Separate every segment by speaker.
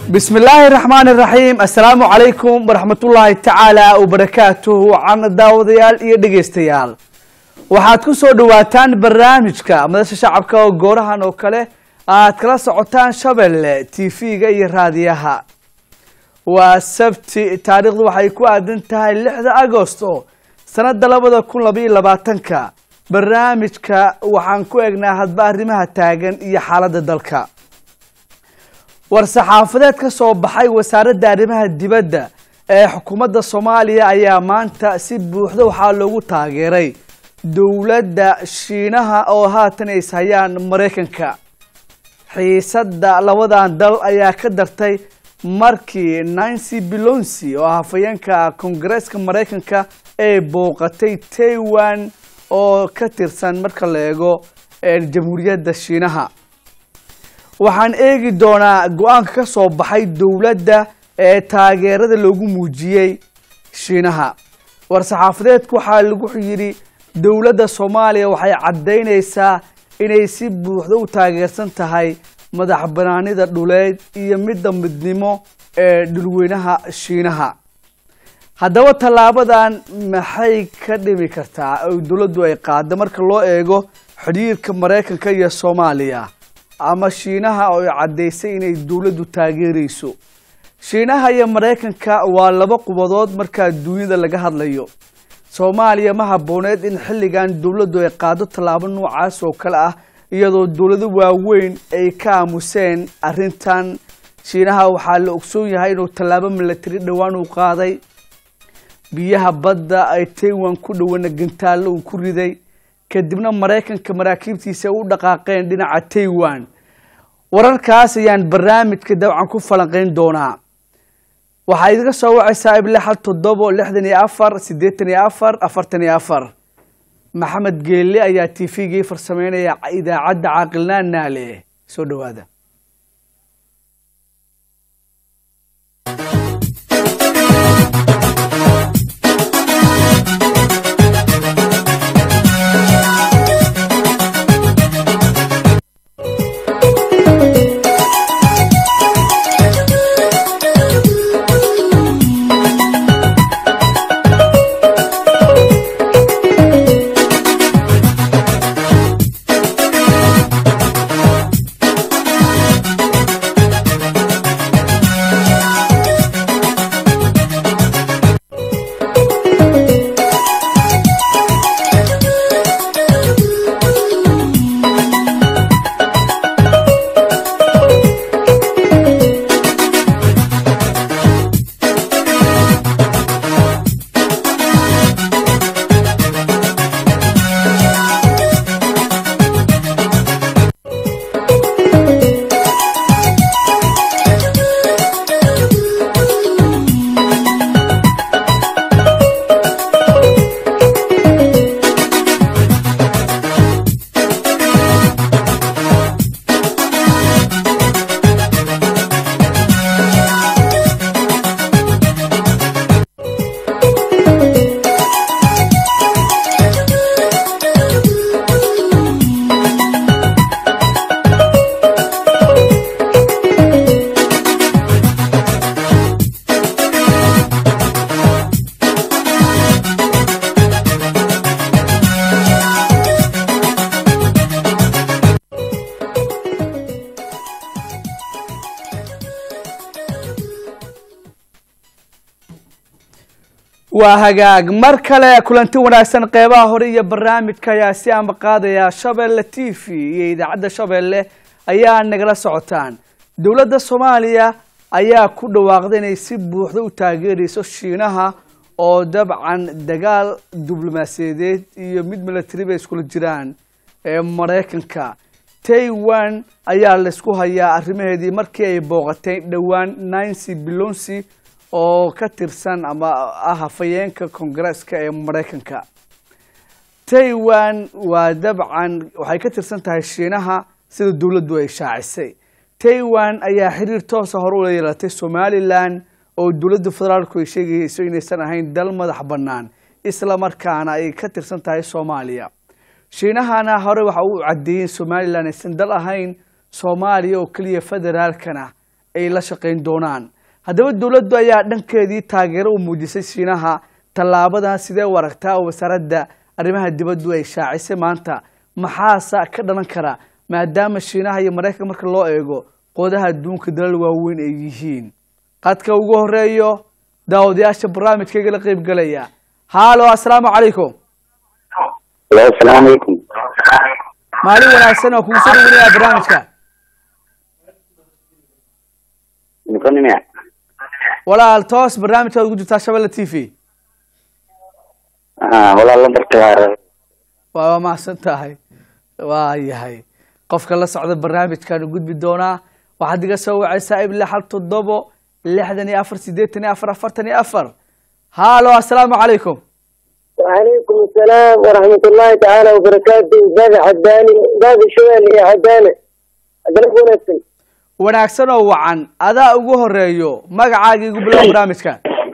Speaker 1: بسم الله الرحمن الرحيم السلام عليكم ورحمة الله تعالى وبركاته عن داوديال iyo dhegeystayaal waxaad ku soo dhawaataan barnaamijka madasha shacabka oo goorahan oo kale aad kala socotaan Shabeelle TV-ga iyo raadiyaha waa sabti taariikhdu waxay ku aadan tahay 6 Agoosto sanada 2022ka barnaamijka waxaan ku eegnaa hadba arrimaha taagan iyo xaaladda dalka war-saxaafadeed ka soo baxay wasaaradda arrimaha dibadda ee xukuumadda soomaaliya ayaa maanta si buuxda waxaa loogu taageeray dowladda shiinaha oo haatan ay ishayaan maraykanka xiisadda labadan dal ayaa ka dartay markii nancy belonsi oo ah hafayeenka koongareeska maraykanka ay booqatay taiwan oo ka tirsan marka la eego jamhuuriyadda shiinaha waxaan eegi doonaa go-aanka ka soo baxay dowladda ee taageerada loogu muujiyey shiinaha war-saxaafadeedku waxaa lagu yidhi dowladda soomaaliya waxay caddaynaysaa inay si buuxda u taageersan tahay madax banaanida dhuleed iyo midda midnimo ee dhulweynaha shiinaha haddaba tallaabadan maxay ka dhimi kartaa oo dowladdu ay qaada marka loo eego xidhiirka maraykanka iyo soomaaliya ama shiinaha oo ay caddaysay inay dowladdu taageerayso shiinaha iyo maraykanka waa laba qubadood markaa duunyada laga hadlayo soomaaliya ma habbooneed in xilligan dowladdu ay qaado tallaabo noocaas oo kale ah iyadoo dowlado waaweyn ay ka aamuseen arrintan shiinaha waxaa la ogsoon yahay inuu tallaabo milatari dhowaan uu qaaday biyaha badda ay taiwan ku dhowana gantaallo uu ku riday kadibna maraykanka maraakiibtiisa u dhaqaaqeen dhinaca taiwan wararkaas ayaan barnaamijka dabcan ku falanqeyn doonaa waxaa idiga soo wacaysaa ible hal toddobo lixdan iyo afar siddeetan iyo afar afartan iyo afar maxamed geelle ayaa t v-gii farsameynaya idaacadda caaqilnaan naale soo dhowaada waa hagaag mar kale kulanti wanaagsan qeybaha hore iyo barnaamijka ayaa si amba qaadaya shabeelle t v iyo idaacadda shabeelle ayaa nagala socotaan dowladda soomaaliya ayaa ku dhawaaqday inay si buuxda u taageerayso shiinaha oo dabcan dagaal diblomaasiyadeed iyo mid milatari bay iskula jiraan ee maraykanka taiwan ayaa laysku hayaa arrimaheedii markii ay booqatay dhowaan nancy belonsi oo ka tirsan ama ah hafayeenka koongareeska ee maraykanka taiwan waa dabcan waxay ka tirsan tahay shiinaha sida dowladdu ay shaacisay taiwan ayaa xiriir toosa hore ula yeelatay somalilan oo dowladda federaalku ay sheegayso inaysan ahayn dal madax bannaan isla markaana ay ka tirsan tahay soomaaliya shiinahana hore waxa uu caddeeyey in somalilan aysan dal ahayn soomaaliya oo keliya federaalkana ay la shaqayn doonaan haddaba dowladdu ayaa dhankeedii taageero u muujisay shiinaha tallaabadan sidee u aragtaa oo wasaaradda arrimaha dibaddu ay shaacisay maanta maxaase ka dhalan kara maadaama shiinaha iyo maraykanka marka loo eego qoodaha adduunka dalal waaweyn ay yihiin qadka ugu horeeyo daawadayaasha barnaamijkayga la qeyb galaya haalo assalaamu calaykum
Speaker 2: Hello, assalaamu calaykum.
Speaker 1: maalin wanaagsan oo kugu soo dhaweynaya barnaamijka
Speaker 2: Nikonimia.
Speaker 1: walaal toos barnaamijkaad ugu jirtaa shabelle t v
Speaker 2: Ah, walaal lambarka waa
Speaker 1: waa mahadsan tahay waa yahay qofka la socda barnaamijkaan u gudbi doonaa waxaad iga soo wacaysaa ible hal toddobo lixdan iyo afar siddeetan iyo afar afartan iyo afar haalo assalaamu calaykum
Speaker 3: وعليكم السلام ورحمة الله تعالى وبركاته أستاذ عداني أستاذ شوال يا عداني أدرك ونفسي
Speaker 1: wanaagsan oo wacan adaa ugu horeeyo magacaaga igu bilow barnaamijka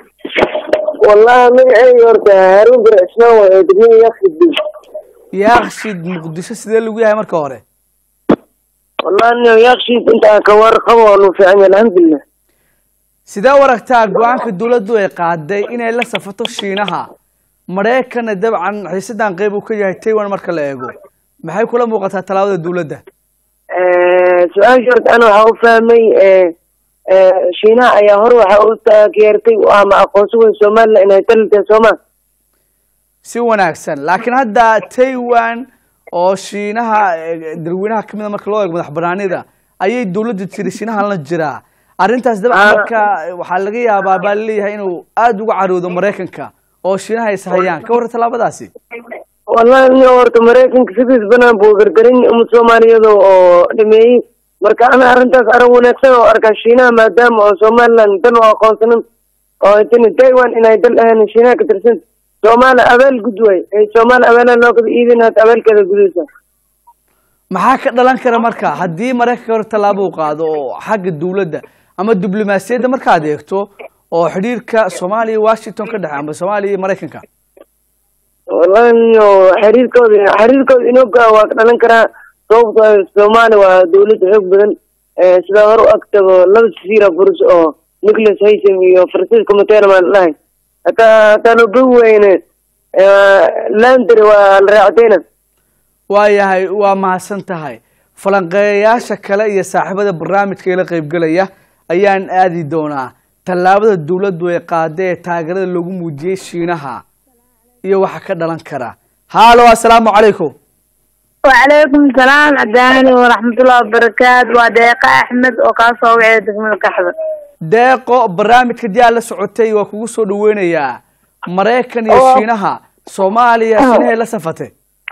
Speaker 3: والله من عين يورتا هارون بن عثمان وإدمين يخرب بي
Speaker 1: yaakshid muqdisho sidee lagu yahay marka hore
Speaker 3: والله إنه يخشي أنت كوار قوة في عين الحمد لله
Speaker 1: sidee u aragtaa go-aanka dowladdu ay qaaday inay la safato shiinaha maraykanna dabcan xiisadan qeyb uu ka yahay taiwan marka la eego maxay kula muuqataa tallaabada dowladda
Speaker 3: آه سؤال شرط أنا وحاو فاهمي آه آه شيناء يا هر وحاو تاكيرتي وأما أقوسوا السومال لأنها تلت سومال
Speaker 1: si wanaagsan laakiin hadda taiwan oo shiinaha eh, dalweynaha ka mida marka loo eego madax banaanida ayay dowladdu tiri shiinahan la jiraa arrintaas dabcan
Speaker 3: Ah.
Speaker 1: marka waxaa laga yaabaa baa laleeyahay inuu aada uga caroodo maraykanka oo shiinaha is hayaan ka warran tallaabadaasi
Speaker 3: والله إنه horta maraykanka sidiis banaan buu gargarin umad soomaaliyeed oo dhameeyey marka ana arrintaas arrin wanaagsan oo arkaa shiinaha maadaama oo somaliland dan u aqoonsanin oo tani taiwan inay dal ahayn shiinaha ka tirsan soomaali abaal gud waay ee soomaali abaala loo kala iibinaad abaalkeeda gudaysa
Speaker 1: maxaa ka dhalan kara marka haddii maraykanka hore tallaabo uu qaado oo xagga dowladda ama diblomaasiyadda markaad eegto oo xidhiirka soomaaliya iyo washington ka dhexe ama soomaaliya iyo maraykanka
Speaker 3: wallahi ino xiriirkooda xiriirkooda inoo gaa waa ka dhalan karaa sababto ah soomaali waa dawlad xoog badan ee sidaa hore u agtago laba jasiira furus oo nicholas haysom iyo francisco matera maan dhahay hataa hataa loo gogi weyne landry waa la raacdayna
Speaker 1: waayahay waa mahadsan tahay falanqeeyayaasha kale iyo saaxiibada barnaamijka ila qaybgelaya ayaan aadi doonaa tallaabada dowladdu ay qaaday ee taageerada loogu muujiyey shiinaha iyo waxa ka dhalan kara haalo assalaamu calaykum
Speaker 4: وعليكم السلام عداني ورحمة الله وبركاته ودقيقة أحمد وكاسو وعيد من الكحبة
Speaker 1: deeqo barnaamijka dii aad la socotay waa kugu soo dhaweynayaa maraykan iyo
Speaker 4: Oo.
Speaker 1: shiinaha soomaaliya shiinahay la safatay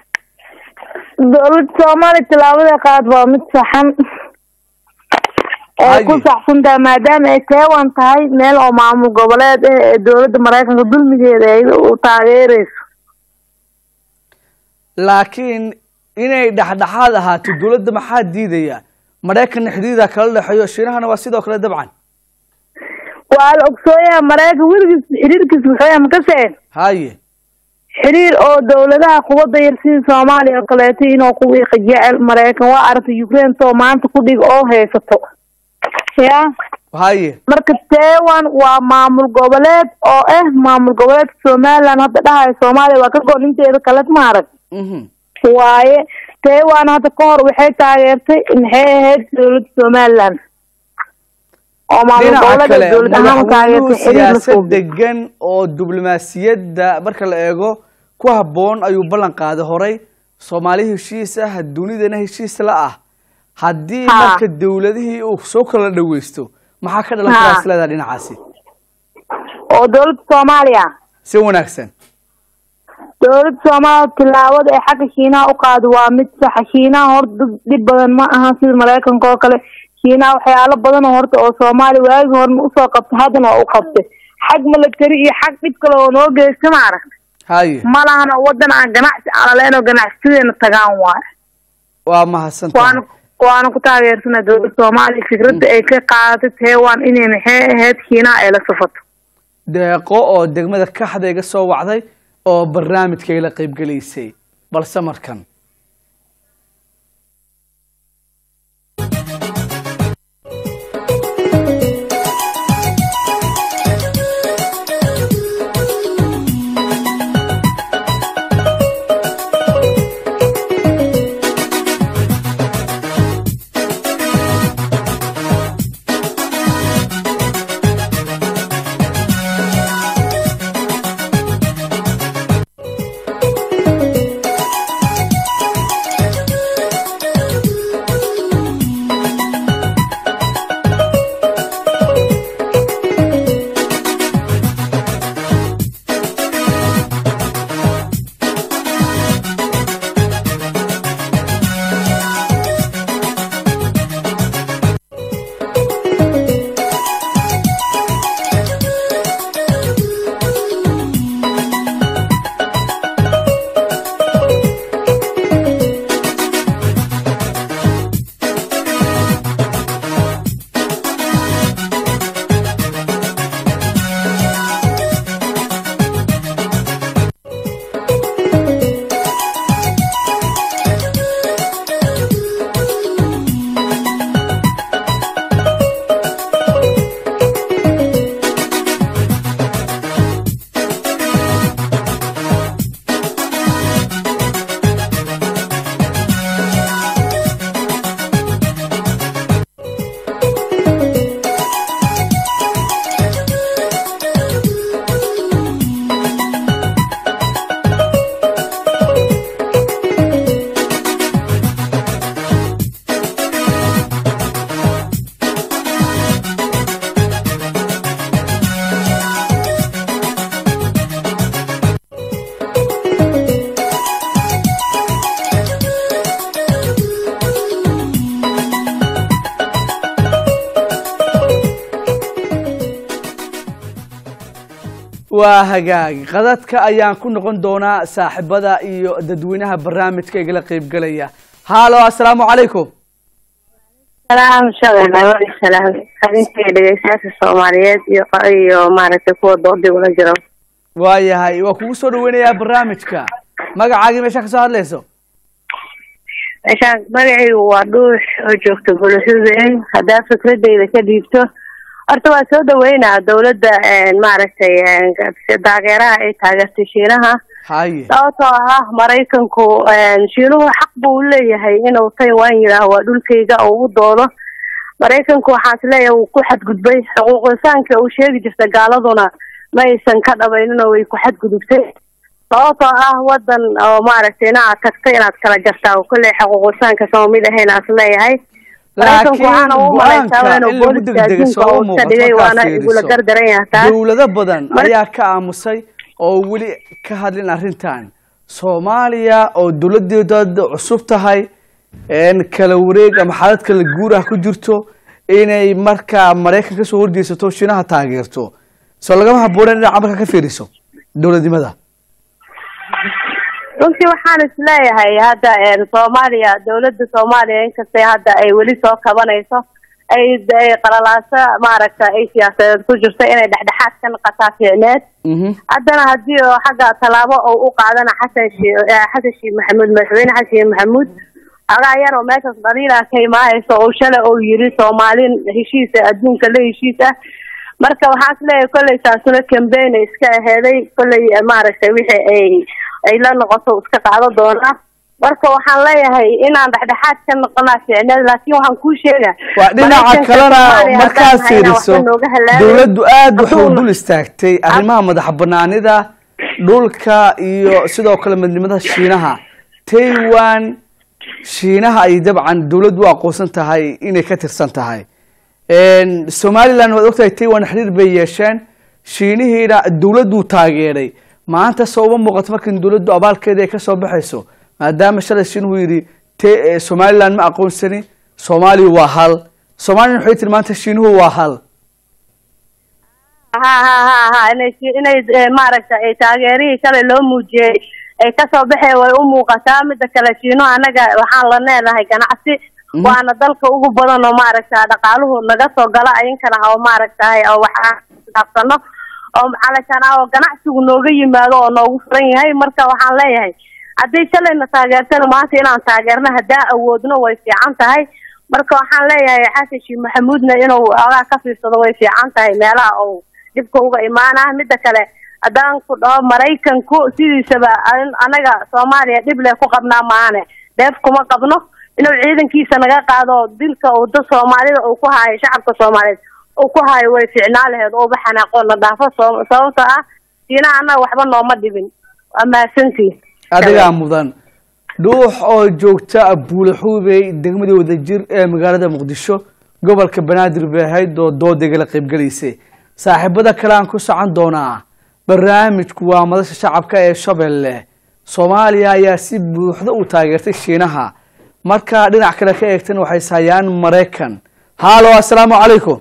Speaker 4: دولة سومالي تلاوة قاد ومد صحن
Speaker 1: Haye.
Speaker 4: ku saxsantahay maadaama ay taiwan tahay meel oo maamul goboleed eh ee dowladda maraykanka dulmigeeda ay u taageereyso
Speaker 1: laakiin inay dhexdhexaad ahaato dowladda maxaa diidaya maraykanna xidhiida kala dhexeeyo shiinahana waa sidoo kale dabcan
Speaker 4: waa la ogsooyaha maraykan weligiis xiriirkiis muxuu makaseen
Speaker 1: haye
Speaker 4: xiriir oo dowladaha quwadda yar sida soomaaliya oo kaleeto inuu ku wiiqa jecel maraykan waa aragtay ukraine soo maanta ku dhig oo haysato ya
Speaker 1: haye
Speaker 4: marka taiwan waa maamul goboleed oo ah maamul goboleedka somaliland hadda dhahayo soomaaliya waa ka goon inteeda kale ma arag
Speaker 1: mhm
Speaker 4: waaye taiwan hadda ka hor waxay taageertay maxay ahayd dowladda somaliland oo maamul
Speaker 1: dhinaca
Speaker 4: goboleed
Speaker 1: kale
Speaker 4: ay dowlad ahaan u
Speaker 1: madaxweynuhu
Speaker 4: taageertay xiriir la
Speaker 1: siyaasad
Speaker 4: suubi
Speaker 1: degan oo diblomaasiyadda marka la eego ku habboon ayuu ballan qaaday horay soomaali heshiis ah dunidana heshiis la ah haddii
Speaker 4: Ha.
Speaker 1: marka dowladihii uu soo kala dhaweysto maxaa ka dhalan
Speaker 4: Ha.
Speaker 1: karaa isleedaha dhinacaasi
Speaker 4: oo dowladda soomaaliya
Speaker 1: si wanaagsan
Speaker 4: dowladda soomaaliya tilaabada ay xagga shiinaha u qaado waa mid saxa shiinaha horta dad dhib badan ma aha sida maraykanka oo kale shiinaha waxyaalo badan oo horta oo soomaaliya waagi horena usoo qabtay haddana waa u qabtay xag military iyo xag dhib kale oo noo geysta ma arag
Speaker 1: haye
Speaker 4: ma lahana wadan aan ganacsi alaleen oo ganacsiyadeena tagaan waayo
Speaker 1: waa mahadsan
Speaker 4: waana
Speaker 1: tahay
Speaker 4: waana ku taageersana dowladda soomaaliya fikradda ay ka qaadatay taiwan inay maxay ahayd shiinaha ay la safato
Speaker 1: deeqo oo degmada kaxda iga soo wacday oo barnaamijka ila qaybgelaysay balse markan waa hagaag qadadka ayaan ku noqon doonaa saaxiibada iyo dadweynaha barnaamijka igala qeybgelaya haalo assalaamu calaykum
Speaker 5: salaam shaqeynaa salaam adinka dhegeystayaasha soomaaliyeed iyo iyo maaragtay kuwa doodii ula jiro
Speaker 1: waayahay waa kugu soo dhaweynayaa barnaamijka magacaagii meesha ka soo hadlayso
Speaker 5: meeshaan magacaygu waa dhuux oo joogta bulshadeen haddaa fikradeyda ka dhiibto horta waa soo dhaweynaa dawladda maaragtay taageeraha ay taageertay shiinaha
Speaker 1: haye
Speaker 5: sababtoo ah maraykanku shiinuhu xaq buu leeyahay inuu taiwan yidhaaho waa dhulkayga oo u doodo maraykanku waxaan is leeyahay wuu ku xadgudbay xuquuq insaanka uu sheegi jirta gaaladuna ma aysan ka dhabayninoo way ku xadgudubtay sababtoo ah wadan oo maaragtay inaad tagtay inaad kala jartaa oo kolley xuquuq insaanka sama mid ahayn aan is leeyahay maraykanku waxaana u malaysaa inuu booliska adduunka uu iska dhigay waana igula gardaran yahay taas
Speaker 1: dowlado badan ayaa ka aamusay oo weli ka hadlin arrintan soomaaliya oo dowladeeda cusub tahay kala wareeg ama xaalad kala guur ah ku jirto inay markaa maraykan kasoo horjeesato shiinaha taageerto soo lagama habooneen dhinaca marka ka fiiriso dowladnimada
Speaker 5: runtii waxaan is leeyahay hadda soomaaliya dawladda soomaaliya inkastay hadda ay weli soo kabanayso ay ay qalalaaso maaragta ay siyaasadeed ku jirto inay dhexdhexaad ka noqotaa fiicneed haddana haddii oo xagga tallaabo oo u qaadana xasan shii xasan sheekh maxamuud madaxweyne xasan sheekh maxamuud xogaa yar oo meeshaas dhaliila ka imaanayso oo shalay oo yiri soomaalin heshiisa adduunka la heshiis ah marka waxaan is leeyahay kolley taasuna cambaign iska aheeday kolley maaragtay wixii ay ay la noqoto iska qaado doonaa marka waxaan leeyahay inaan dhexdhexaad ka noqonaa fiicneed laakiin waxaan kuu sheegaa
Speaker 1: waa dhinaca kalena markaad fiiriso dowladdu aada waxuu dul istaagtay arrimaha madax banaanida dhulka iyo sidoo kale midnimada shiinaha taiwan shiinaha ay dabcan dowladdu u aqoonsan tahay inay ka tirsan tahay somaliland waad ogtahay taiwan xiriir bay yeesheen shiinihiina dowladduu taageeray maanta soo uma muuqato markan dowladdu abaalkeeda ay kasoo baxayso maadaama shalay shiinuhu yidhi t somaliland ma aqoonsani soomaaliya waa hal soomaliyan waxay tiri maanta shiinuhu waa hal
Speaker 5: ha ha ha ha inay inay maaragta ay taageerihii shalay loo muujiyey ay kasoo baxeen way u muuqataa mida kale shiino anaga waxaan la leenahay ganacsi waana dalka ugu badan oo maaragta dhaqaaluhu naga soo gala idinkana oo maaragtahay oo waxaan dhaafsano oo calashaan ah oo ganacsigu nooga yimaado oo noogu furan yahay marka waxaan leeyahay haddii shalayna taageertana maanta inaan taageerno haddaa awoodno way fiican tahay marka waxaan leeyahay xasan sheekh maxamuudna inuu ogaa ka fiirsado way fiican tahay meelaha uu dhibka uga imaana mida kale haddaan ku dhaho maraykanku sidiisaba anaga soomaaliya dhib leh ku qabnaa maane dheef kuma qabno inuu ciidankiisa naga qaado dilka uu da soomaalida uu ku haayo shacabka soomaaliyeed uu ku haayo way fiicnaa laheed uuba xanaaqo na dhaafo sababta ah siina annaga waxba nooma dhibin waa mahadsantii
Speaker 1: adigaa mudan dhuux oo joogta buulaxuubey degmadii wadajir ee magaalada muqdisho gobolka banaadir bay ahayd oo doodegala qaybgalaysay saaxiibada kale aan ku socon doonaa barnaamijku waa madasha shacabka ee shabeelle soomaaliya ayaa si buuxda u taageertay shiinaha markaa dhinac kale ka eegtana waxay ishayaan maraykan haalo assalaamu calaykum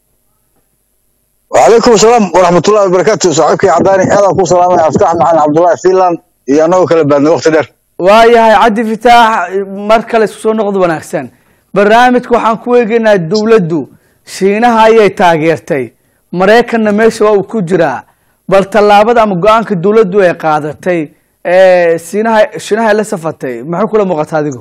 Speaker 6: وعليكم السلام ورحمة الله وبركاته صاحبك يا عداني أنا أكون سلامي أفتح معنا عبد الله فيلان يا نو كلا بعد وقت دير
Speaker 1: waayahay cabdi fitaax mar kale isku soo noqod wanaagsan barnaamijka waxaan ku eegaynaa dowladdu shiinaha ayay taageertay maraykanna meesha waa uu ku jiraa bal tallaabada ama go-aanka dowladdu ay qaadatay ee siinaha shiinaha ay la safatay maxay kula muuqata adigu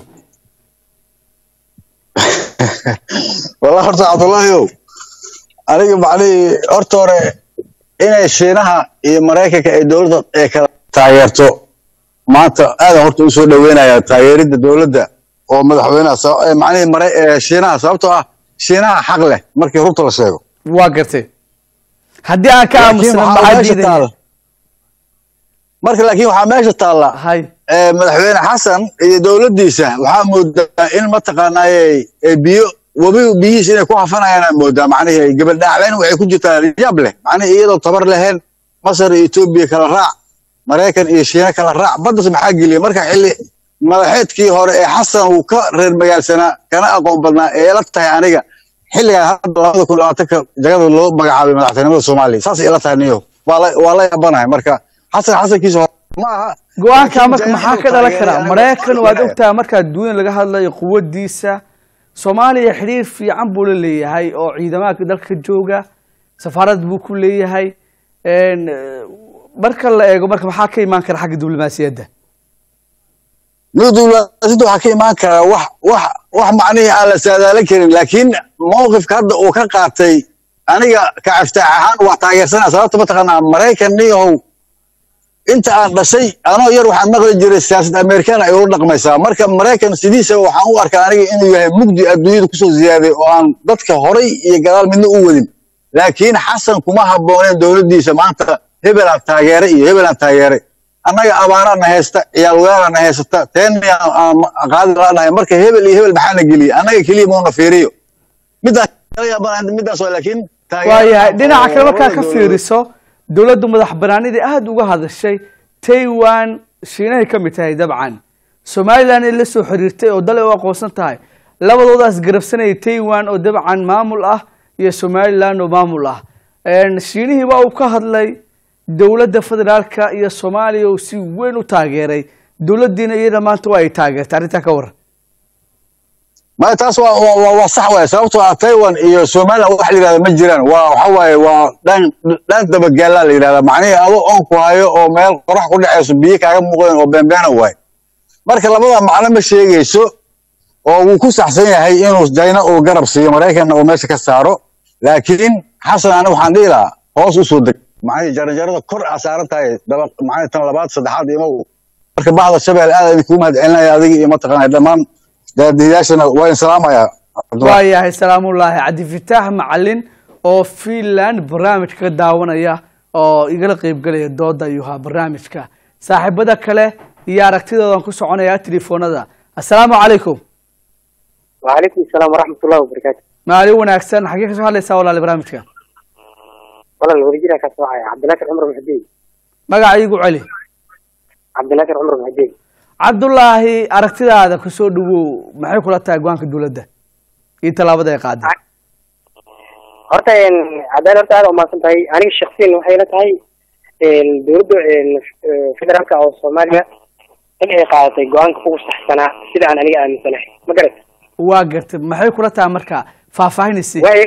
Speaker 6: والله horta cabdullaahiyow aniga macnihii horta hore inay shiinaha iyo maraykanka ay dowladda ay kala taageerto maanta aadan horta u soo dhaweynayaa taageeridda dowladda oo madaxweynaha macnihii mara shiinaha sababtoo ah shiinaha xaq leh markii runta la sheego
Speaker 1: waa gartay haddii aan ka
Speaker 6: laakiin
Speaker 1: aamusna
Speaker 6: waxaa
Speaker 1: maxaa
Speaker 6: meesha
Speaker 1: diidaya
Speaker 6: taalla marka laakiin waxaa meesha taalla
Speaker 1: hay
Speaker 6: ee, madaxweyne xasan iyo dowladdiisa waxaa moodaa in mataqaanaaye ee biyo webi biyihiis inay ku hafanayaan aa moodaa macnihii gabaldhaacleen waxay ku jirtaa rijaab leh macnihii iyadoo tabar lahayn masar iyo etoobiya kala raac maraykan iyo shiina kala raac baddas maxaa geliya marka xilli madaxeedkii hore ee xasan uu ka reer magaalsanaa kana aqoon badnaa ee ila tahay aniga xilligan hadda labada kun labaatanka jagada loo magacaabay madaxtinimada soomaaliya saas ila tahay niyo waa la waa la yaabanahay marka xasan xasankiisa hore ma aha
Speaker 1: go-aanka
Speaker 6: laakiin
Speaker 1: marka
Speaker 6: China
Speaker 1: maxaa
Speaker 6: inuu
Speaker 1: ka dhalan
Speaker 6: taageeray
Speaker 1: karaa
Speaker 6: aniga
Speaker 1: maraykan
Speaker 6: waa
Speaker 1: waad
Speaker 6: ogahay.
Speaker 1: ogtaha markaa duunya laga hadlayo quwadiisa soomaaliya xidhiir fiican buu la leeyahay oo ciidamada dalka jooga safaarad buu ku leeyahay een, eh, marka la eego marka maxaa ka imaan kara xagga diblomaasiyadda
Speaker 6: diblomaasiyadda waxaa ka imaan karaa wax wax wax macnihii aan la saadaalin karin laakiin mowqifka hadda uu ka qaatay aniga ka caftaax ahaan waa taageersanaa sababta mataqaanaa maraykan niyahow inta aan dhashay anoo yar waxaan maqli jiray siyaasad amerikaan ay ula dhaqmaysaa marka maraykan sidiisa waxaan u arkaa aniga inuu yahay mugdi adduunyada kusoo ziyaaday oo aan dadka horay iyo gadaal midna u wadin laakiin xasan kuma habbooneen dowladdiisa maanta hebelaan taageeray iyo hebelaan taageeray annaga abaarana haysta ciyaal weerana haysata teena aan qaadi laanahay marka hebel iyo hebel maxaa na geliyey annaga keliya mauna fiiriyo midaas kala yaabanahay midaas waa laakiin
Speaker 1: waayahay dhinaca kale markaa ka fiiriso dowladdu madax banaanidii aada uga hadashay taiwan shiinahay ka mid tahay dabcan somalilan ay la soo xiriirtay oo dal ay u aqoonsan tahay labadoodaas garabsanayay taiwan oo dabcan maamul ah iyo somalilan oo maamul ah Een, shiinihii waa uu ka hadlay dowladda federaalka iyo soomaaliya uu si weyn u taageeray dowladdiina iyada maanta waa ay taageertay arrintaa ka waran
Speaker 6: ma taas waa waa waa- waa sax waaye sababtoo ah taiwan iyo somaliland wax la yidhahda ma jiraan waa waxa waaye waa dhan dhan dabagaalaa la yidhahdaa macnihii ado oon ku hayo oo meel qorax ku dhacayso biyo kaaga muuqdeen oo beenbeena waaye marka labada macno ma sheegayso oo wuu ku saxsan yahay inuu dayna uu garab siiyo maraykanna uu meesha ka saaro laakiin xasan ani waxaan dhihi lahaa hoos usoo deg macnihii jaranjarada kor aa saaran tahay daba macnihii tan labaad saddexaad imow marka bahda shabeel aad idinkugu mahadcelinaya adiga iyo mataqaanaa dhammaan daadiyaashana waa in salaamayaa
Speaker 1: waayahay salaamullaahi cabdifitaax macalin oo finland barnaamijka ka daawanaya oo igala qeybgelaya dooda ayuu ahaa barnaamijka saaxiibada kale iyo aragtidoodan ku soconaya telefoonada assalaamu calaykum
Speaker 3: وعليكم السلام ورحمة الله وبركاته
Speaker 1: maalin wanaagsan xagee kasoo hadlaysaa walaali barnaamijka
Speaker 3: والله الورجينا كسوعي عبد الناصر عمر محدين
Speaker 1: magaca iigu celi
Speaker 3: عبد الناصر عمر محدين
Speaker 1: cabdulaahi aragtidaada kusoo dhawow maxay kula tahay go-aanka dowladda iyo tallaabada ay qaaday
Speaker 3: horta een cadaalad horta aad umaasan tahay aniga shaksiyan waxay la tahay een dowladda een eh, federaalka oo soomaaliya in ay qaadatay go-aanka ugu saxsanaa sida aan aniga aaminsanahay ma garat
Speaker 1: waa gartay maxay kula tahay marka faahfaahinaysi
Speaker 3: waayo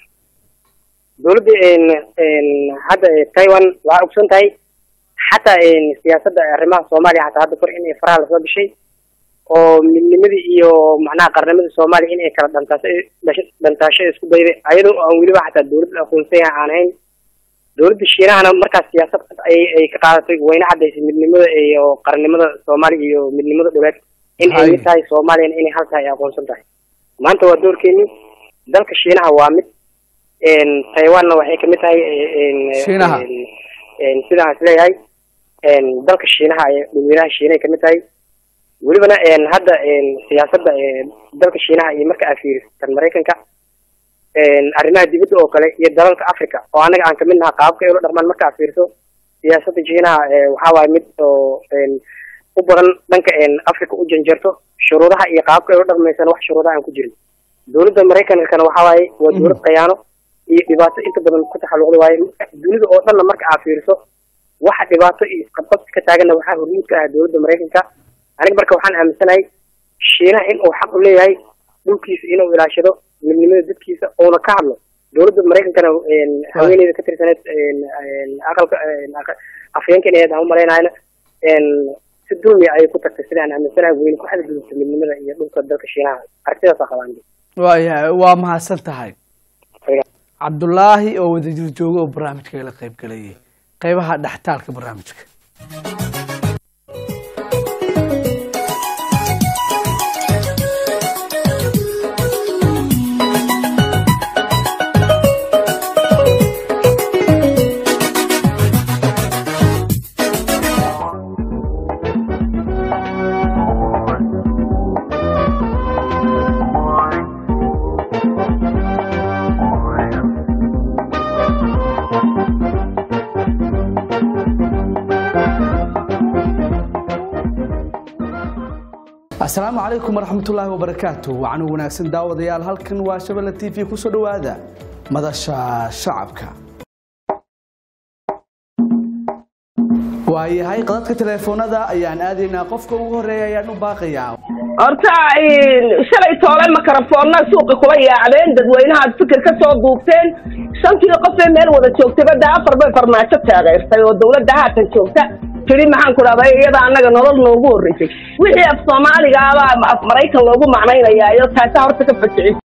Speaker 3: dowladda een een hadda eh, taiwan waxaa ogson tahay xataa een siyaasadda arrimaha soomaaliya xataa hadda kor in ay faraha lasoo gashay oo midnimadii iyo macnaha qarnimadii soomaaliya in ay kala dhantaasho dhasho- dhantaasho isku dayday ayadoo aan weliba xataa dowladda aqoonsan yahay aan ahayn dowladda shiinahana markaas siyaasad ay ay ka qaadatay wayna cadaysay midnimada iyo qarannimada soomaaliya iyo midnimada dhuleed in ay
Speaker 1: Hay.
Speaker 3: mid tahay soomaaliyana inay hal tahay ay aqoonsan tahay maanta waa doorkeeni dalka shiinaha waa mid een taiwanna waxay kamid tahay een
Speaker 1: Shiinaha.
Speaker 3: een- een sidaan is leeyahay een dalka shiinaha ay dhulweynaha shiinahay kamid tahay welibana een hadda een siyaasadda ee dalka shiinaha iyo marka aad fiiriso tan maraykanka een arrimaha dibadda oo kale iyo dalalka africa oo anaga aan kamid naha qaabka ay ula dhaqmaan marka aad fiiriso siyaasadda shiinaha ee waxaa waaye mid oo een u badan dhanka een africa u janjarto shuruudaha iyo qaabka ay ula dhaqmaysana wax shuruudaha aan ku jirin dowladda maraykankana waxaa waaye waa dowlad khiyaano iyo dhibaato inta badan ku taxalluqda waaye dunida oo dhanna marka aad fiiriso waxa dhibaato iyo isqabqabsi ka taaganna waxaa hormuud ka ah dowladda maraykanka aniga marka waxaan aaminsanahay shiinaha in uu xaq u leeyahay dhulkiisa inuu ilaashado midnimada dadkiisa uuna ka hadlo dowladda maraykankana een, haweeneyda ka tirsaneed een, een, aqalka een, aqa- afhayeenkan ahayd aan u malaynayna een, si dulmi ayay ku tagtay sida aan aaminsanahay weyne ku xadgudubta midnimada iyo dhulka dalka shiinaha aragtidaasa qabaan
Speaker 1: waayahay waa mahadsan tahay cabdulaahi oo wadajir jooga oo barnaamijka ila qayb galayay qaybaha dhextaalka barnaamijka asalaamu calaykum waraxmatullaahi wabarakaatu waxaanu wanaagsan daawadayaal halkan waa shabelle t v kusoo dhowaada madasha shacabka waayahay qadadka teleefoonada ayaan aadaynaa qofka ugu horeeya ayaan u baaqayaa
Speaker 7: horta shalay toole makarafoonna suuqa kula yaacdeen dadweynahaad fikir ka soo duubteen shantii qofee meel wada joogtayba dee afar bay farmaajo taageertay oo dawladda haatan joogta tiri maxaan ku dhahday iyada annaga nolol noogu horreysay wixii af soomaaliga abaa af maraykan loogu macnaynayaa iyo taasaa horta ka fajicis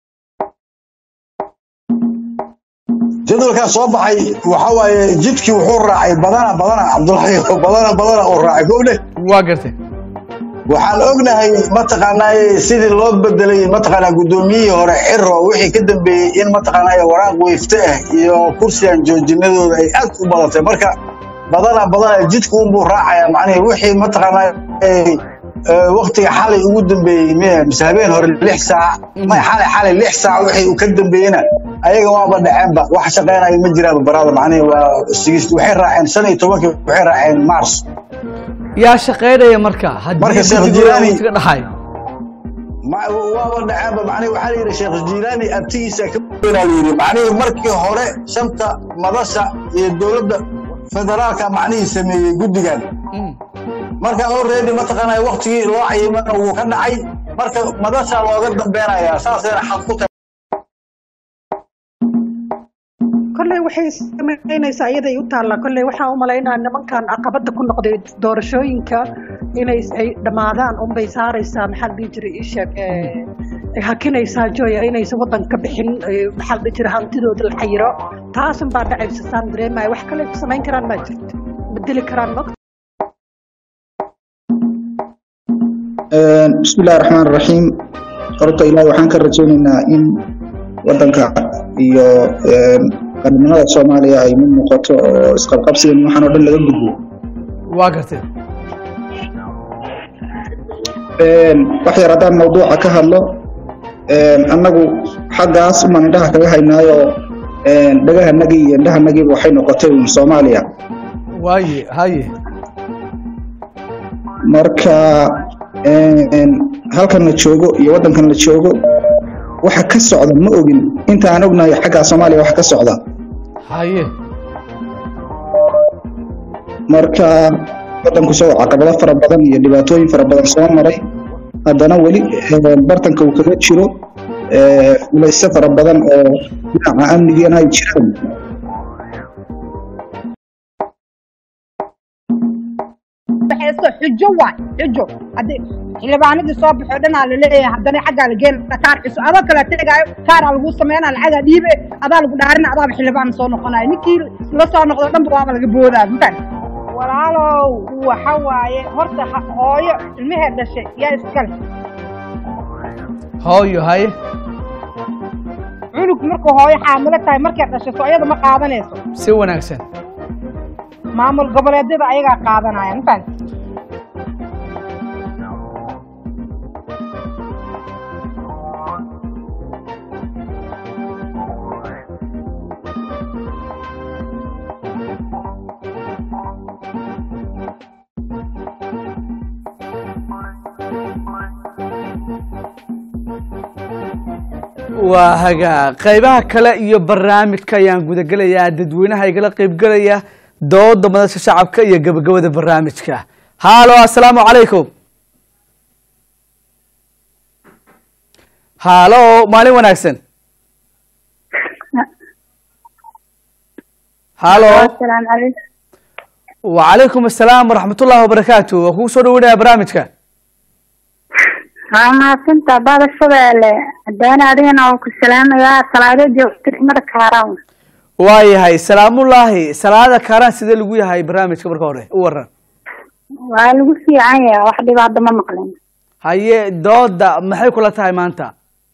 Speaker 6: jadwalkaa soo baxay waxa waaye jidkii wuxuu raacay badana badana cabdulahi badana badana oo raacay kowdhe
Speaker 1: waa gartay
Speaker 6: waxaan ognahay mataqaanaaye sidii loo bedelay mataqaanaa guddoomiyihii hore xiro wixii ka dambeeyey in mataqaanaaye waraaq weyfte ah iyo kursigan joojinadooda ay aad u badatay marka badana badana jidku unbuu raacaya macnihi wixii mataqaanaaye waktiga xalay ugu dambeeyey miya mise habeen hore lix saac may xalay xalay lix saac wixii uu ka dambeeyena ayaga waaba dhaceenba wax shaqeynayo ma jiraaba barada macnihi waa sigist waxay raaceen shan iyo tobankii waxay raaceen mars
Speaker 1: yaa shaqaynaya marka haddii
Speaker 6: Marka Sheekh
Speaker 1: guddiga
Speaker 6: Jilaani-
Speaker 1: waqtiga dhaxay
Speaker 6: Ma- waaba dhaceenba macnihi waxaa la yidhi sheekh jiilaani abtigiisa ka weynaa la yidhi macnihi markii hore shanta madasha iyo dowladda federaalka macnihii sameeyey guddigan
Speaker 1: Mm.
Speaker 6: marka already mataqaanaa waktigii loo cayimana wuu ka dhacay marka madasha looga dambeynayaa saasayna xad ku tahay
Speaker 8: kolley waxay samaynaysaa iyaday u taallaa kolley waxaan u malaynaa nimankan caqabada ku noqday doorashooyinka inay ay dhammaadaan unbay saaraysaa maxaa la dhihi jiray isheeg ay hakinaysaa joya inaysan waddan ka bixin ee, maxaa la dhihi jiray hantidooda la xayiro taasun baa dhacaysa saan dareemaya wax kale ay ku samayn karaan maa jirto bedeli karaan ma
Speaker 9: بسم الله الرحمن الرحيم horta ilaahay waxaan ka rajaynaynaa in wadanka iyo qarnimada soomaaliya ay mid noqoto oo isqabqabsigan waxaan oo dhan laga gudbo
Speaker 1: waa gartay
Speaker 9: wax yar haddaan mawduuca ka hadlo annagu xaggaas umaan indhaha kaga haynaayo dhagahanagii iyo indhahanagiiba waxay noqotay uun soomaaliya
Speaker 1: waaye haye
Speaker 9: marka halkan la joogo iyo waddankan la joogo waxa ka socda ma ogin inta aan ognahay xagga soomaaliya waxa ka socda
Speaker 1: haye
Speaker 9: marka waddanku isagoo caqabado fara badan iyo dhibaatooyin fara badan soo maray haddana weli bartanka uu kaga jiro culayse fara badan oo dhinaca amnigiina ay jiraan
Speaker 10: baxayso xujo waay xujo haddii xildhibaanadii soo baxoo dhanaa laleeyahay haddana xaggaa la geena kaar xiso adoo kale tegaayo kaaraa lagu sameynaa lacagaa dhiibe adaa lagu dhaarina adaaba xildhibaan soo noqonayo ninkii la soo noqdo dhanba waaba laga boodaa mafan walaalow waxa waaye horta ha- hooyo ilmahee dhashay yaa iskale
Speaker 1: hooyo haye
Speaker 10: cunug markuu hooyo xaamilo tahay markay dhashay soo iyada ma qaadanayso
Speaker 1: si wanaagsan
Speaker 10: maamul goboleedyada ayagaa qaadanaya mafan
Speaker 1: waa hagaa qaybaha kale iyo barnaamijka ayaan gudagelayaa dadweynaha igala qaybgelaya dooda madasha shacabka iyo gabagabada barnaamijka haalo assalaamu calaykum haalo maalin wanaagsan haalo
Speaker 4: asalaamu calaykum
Speaker 1: wacalaykum assalaam waraxmatullahi wabarakaatu waa kugu soo dhaweynaya barnaamijka
Speaker 4: waa mahadsantaa baada shabeelle haddaana adigana waan ku salaamayaa salaado joogta mara kaaraan
Speaker 1: waayahay salaamullaahi salaada kaaraan sidee lagu yahay barnaamijka marka hore u waran
Speaker 4: waa lagu fiican yahay wax dhibaata ma maqlin
Speaker 1: haye dooda maxay kula tahay maanta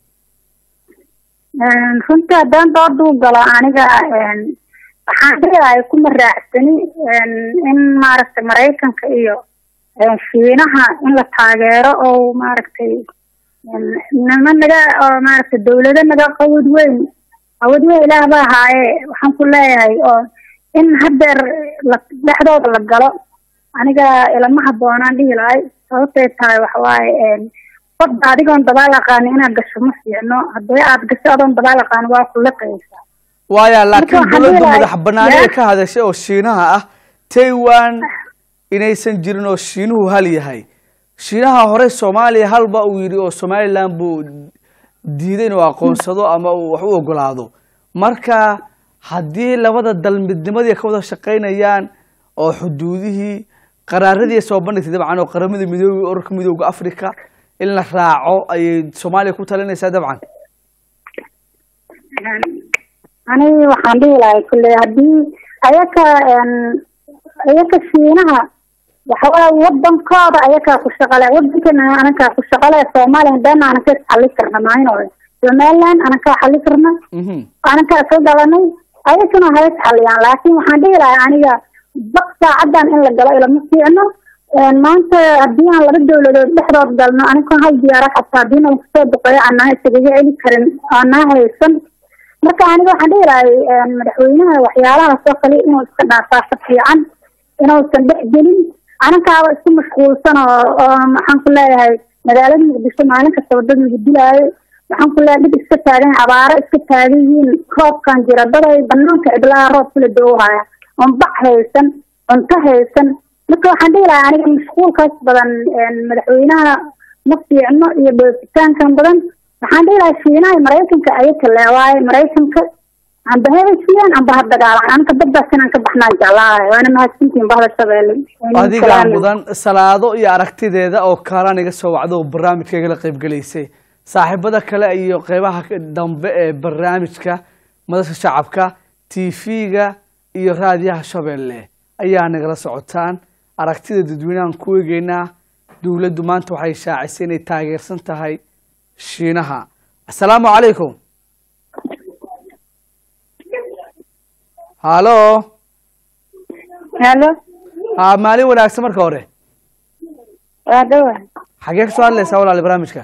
Speaker 4: runtii haddaan dooda u galo aniga waxaan leedahay kuma raacsani in maaragtay maraykanka iyo shiinaha in la taageero oo maaragtay nima naga oo maaragtay dawlado naga qawad weyn qawad weyn ilaah ba ahaaye waxaan ku leeyahay oo in hadeer la dhexdooda la galo aniga ilama habboonaan dhihi lahay sababtay tahay waxawaaye badda adigoon dabaal aqaani inaad gasho ma fiicno haddii aad gasho adoon dabaal aqaani waa ku liqaysaa
Speaker 1: waaya laakiin
Speaker 4: waxaan
Speaker 1: dowladda
Speaker 4: leeyahay-
Speaker 1: madax banaani ee
Speaker 4: yaa-
Speaker 1: ka hadashay oo shiinaha ah taiwan inaysan jirin oo shiinuhu hal yahay shiinaha hore soomaaliya halba uu yidhi oo somalilan buu diiday inuu aqoonsado ama uu wax u ogolaado marka haddii labada dal midnimadii ka wada shaqaynayaan oo xuduudihii qaraaradii ay soo bandhigtay dabcan oo qaramada midoobay ururka midooda africa in la raaco ayay soomaaliya ku talinaysaa dabcan
Speaker 11: aniga waxaan dhihi lahay kulle haddii ayaka ayaka shiinaha waxawaa wadankooda ayakaa ku shaqale wadankana anakaa ku shaqale soomaaliya hadana anaka xali karna maayno somaliland anakaa xali karna anakaa ka dhalanay ayakana hays xaliyaan laakin waxaan dhihi lahay aniga baq saacadan in la galo ilama fiicno maanta haddii aan laba dawladood dhexdood galno aniga hal diyaara xataa haddii na kusoo duqeeyo aanaa isagaga celi karin aanaa haysan marka aniga waxaan dhihi lahay madaxweynaha waxyaalahaas oo kale inuu iska dhaafaasa fiican inuusan dhex gelin anankaaba isku mashquulsan oo oo maxaan ku leeyahay magaalada muqdisho maalin kastaba dad lagu dilaayo waxaan ku leeyahay dhib iska taagan abaaro iska taagan yihiin roobkan jira daday banaanka cidlaha roob kula dowhaya oon bac haysan cunto haysan marka waxaan dhihi lahaa aniga mashquulkaas badan madaxweynaha ma fiicno iyo dhoofitaankan badan waxaan dhihi lahaa shiinaha maraykanka ayaka leewaaye maraykanka amba ha heshiiyaan amba ha dagaalaan anka baddaas inaan ka baxnaan jeclaalahay waana mahadsantihin bahda shabeelle
Speaker 1: adigaa mudan salaado iyo aragtideeda oo kaalaan iga soo wacdo oo barnaamijkayga la qaybgelaysay saaxiibada kale iyo qeybaha dambe ee barnaamijka madasha shacabka tv-ga iyo raadiyaha shabeelle ayaa nagala socotaan aragtida dadweynahan ku eegeynaa dowladdu maanta waxay shaacisay inay taageersan tahay shiinaha assalaamu calaykum halo
Speaker 11: halo
Speaker 1: ha maalin wanaagsan marka hore
Speaker 11: waa dhawa
Speaker 1: xagee kasoo hadlaysaa walaali barnaamijka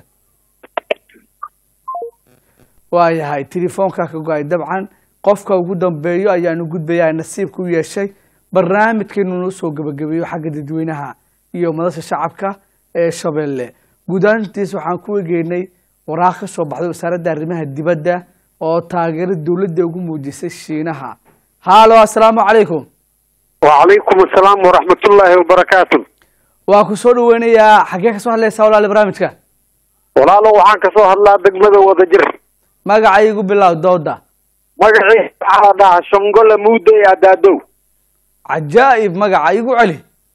Speaker 1: waayahay telefoonka ka go-ay dabcan qofka ugu dambeeyo ayaanu gudbayaa nasiibka u yeeshay barnaamijkeenu noo soo gebagabeeyo xagga dadweynaha iyo madasha shacabka ee shabeelle guud ahaantiis waxaan ku egeynay waraaq ka soo baxday wasaaradda arrimaha dibadda oo taageero dowladda ugu muujisay shiinaha halo assalaamu calaykum
Speaker 12: وعليكم السلام ورحمة الله وبركاته
Speaker 1: waa ku soo dhaweynayaa xagee kasoo hadlaysaa walaali barnaamijka
Speaker 12: walaalo waxaan kasoo hadlaa degmada wadajir
Speaker 1: magacaygu bilow dooda
Speaker 12: magacii waxaa la dhahaa shongole muude adaadow
Speaker 1: cajaa'ib magaca igu celi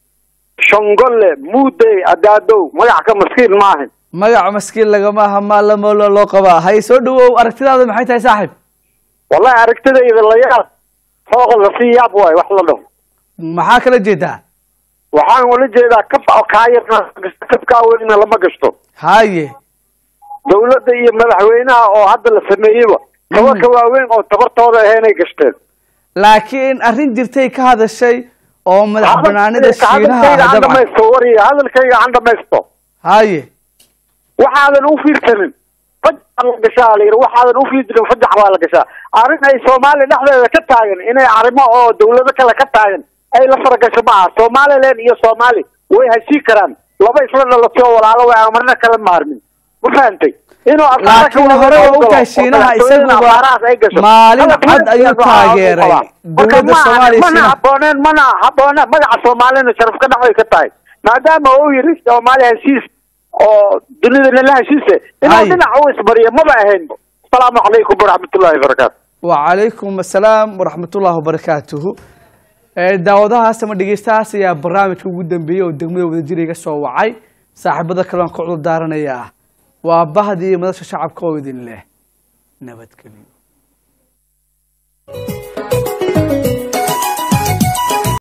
Speaker 12: shongole muude adaadow magac ka maskiin maahan
Speaker 1: magaca maskiin lagama aha maalamoolo loo qabaa hay soo dhawow aragtidaada maxay tahay saaxiib
Speaker 12: wallahi aragtidayda la yaab fooq lasii yaab waayo wax la dhaho
Speaker 1: maxaa kala jeedaa
Speaker 12: waxaan ula jeedaa kaf kaayarna kafkaa welina lama gashto
Speaker 1: haye
Speaker 12: dawladda iyo madaxweynaha oo hadda la sameeyeyba kaba ka waaweyn oo tabartooda aheenay gashteen
Speaker 1: laakiin arrin jirtay ka hadashay oo madax banaanida shiinaha
Speaker 12: hadalkayga
Speaker 1: ah
Speaker 12: aan
Speaker 1: dabcan
Speaker 12: dhamaysto wariya hadalkayga aan dhamaysto
Speaker 1: haye
Speaker 12: waxaadan u fiirsanin fajax la gashaa la yidhi waxaadan u fiirsanin fajax baa la gashaa arrin ay soomaaliya dhexdeeda ka taagan inay arrimo oo dawlado kale ka taagan ay la faragasho ma aha somaliland iyo soomaali way heshii karaan laba isla dhalatay oo walaalo way aan marna kala maarmin ma fahantay inuu abaara ka
Speaker 1: laakiin
Speaker 12: wada
Speaker 1: hore waa
Speaker 12: howlgalo
Speaker 1: ogtahay
Speaker 12: oo
Speaker 1: shiinaha
Speaker 12: madaxtooyada
Speaker 1: isaguba
Speaker 12: abaarahaas ay gasho.
Speaker 1: maalin
Speaker 12: Hadalka
Speaker 1: cad ayuu
Speaker 12: waxaa lagu
Speaker 1: taageeray
Speaker 12: qabaa. Marka
Speaker 1: dowladda
Speaker 12: ma aha-
Speaker 1: soomaaliya
Speaker 12: mana
Speaker 1: shiinaha
Speaker 12: habooneen mana habooneen magaca soomaalina sharaf ka dhacday ka tahay maadaama uu yidhi soomaaliya heshiis oo dunidana la heshiise inuu
Speaker 1: Hay.
Speaker 12: dhinac u isbariyo maba ahayn asalaamu calaykum waraxmatullaahi wabarakaatu
Speaker 1: wacalaykum assalaam waraxmatullahi wabarakaatuhu Eh, daawadahaas ama dhegeystahaas ayaa barnaamijka ugu dambeeyey oo degmada wadajir iga soo wacay saaxiibada kalean ka cudur daaranayaa waa bahdii madasha shacabka oo idin leh nabadgelyo